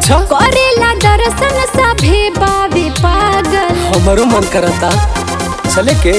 अच्छा करेला दर्शन सभे बावे पागल हमारो मन करता चले के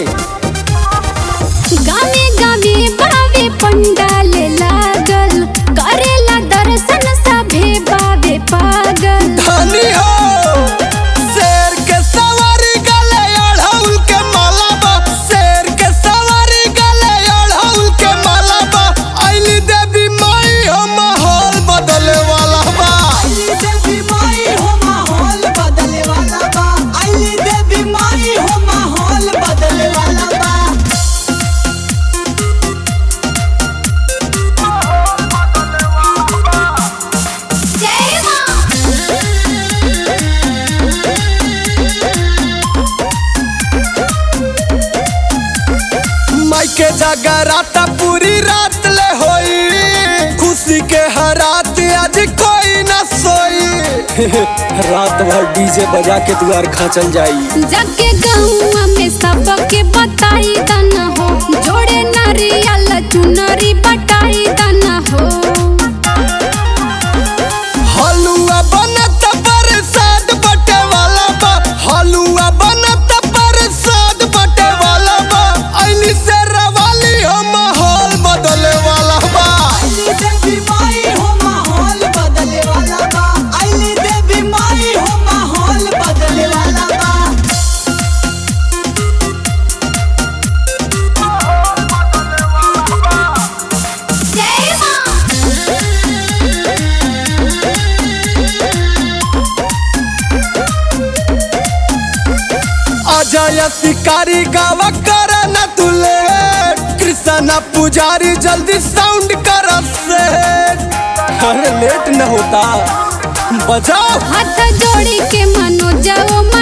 गावे गावे बावे पंडाल लागल करेला दर्शन सभे बावे पागल धनी हो शेर के सवारी गले अढ़ौल के मालाबा शेर के सवारी गले अढ़ौल के मालाबा आइली देवी माई हो माहौल बदले वाला बा अली देवी माई हो माहौल बदले वाला बा अली देवी माई हो माहौल बदले वाला बा जय मां माई के जगराता पूरी रात ले होई खुशी के हरात आज कोई न सोई रात भर डीजे बजा के द्वार खाचल जाई जगे गहुआ में सबके बताई दना हो जोड़े नारियल चुनरी बटाई दना हो हलुआ बनत प्रसाद बटे वाला बा हलुआ बनत प्रसाद बटे वाला बा अइली से रवाली हो माहौल बदले वाला बा अली देवी माई हो माहौल बदले वाला बा अली देवी माई हो माहौल बदले वाला बा जय मां अजय शिकारी गावा कर न तुले कृष्णा पुजारी जल्दी साउंड कर से अरे लेट न होता बजाओ हाथ जोड़ी के मनो जाओ